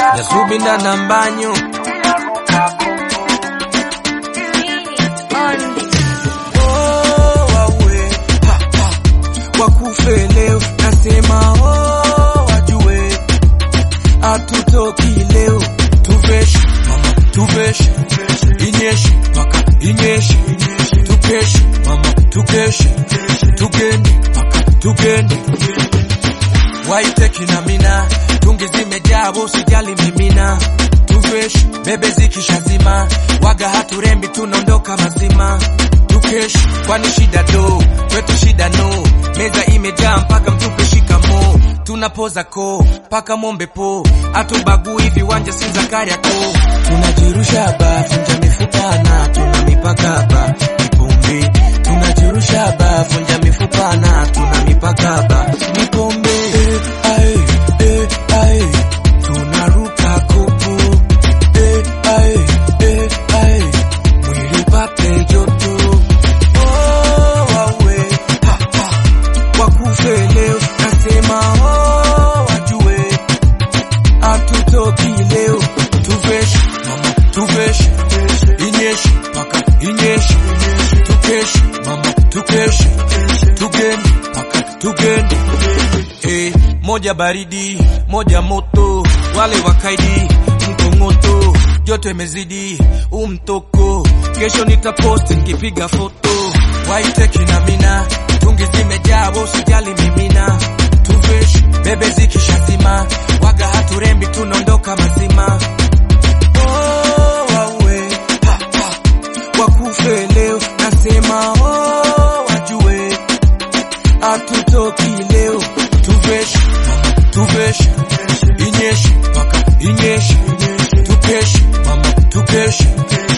Nyasubinda na mbanyo Oh, wawe, ha, ha. wakufe leo nasema oh, wajue hatutoki leo tuveshe mama tuveshe inyeshe maka inyeshe tukeshe mama tukeshe tugende maka tugende waiteki na mina tungi zimejaa usijali mimina tuveshe bebe zikishazima waga haturembi tunaondoka mazima tukesh kwani shida do kwetu shida no meza imejaa mpaka mtupe shikamo tunapoza ko mpaka mombe po atubagui viwanja si za kariako tunajirusha ba funja mifupana tuna mipaka ba mipombe tunajirusha ba funja mifupana tuna mipaka ba mipombe eh, ae, eh, ae. tunaruka kopo eh, ae, eh, ae. mwili pate joto oh, wawe ha, ha. wakufe leo nasema oh, wajue hatutoki leo tuveshe mama tuveshe inyeshe mpaka inyeshe tukeshe mama tukeshe tugende mpaka tugende hey, moja baridi moja moto wale wakaidi mkongoto joto imezidi umtoko kesho nitaposti nikipiga foto waiteki na mina tungi zimejaa usijali mimina tuveshe bebe zikishazima waga haturembi tunaondoka mazima oh, wawe ha, ha. wakufe leo nasema oh, wajue hatutoki leo tuveshe mama tuveshe inyeshe mpaka inyeshe tukeshe mama tukeshe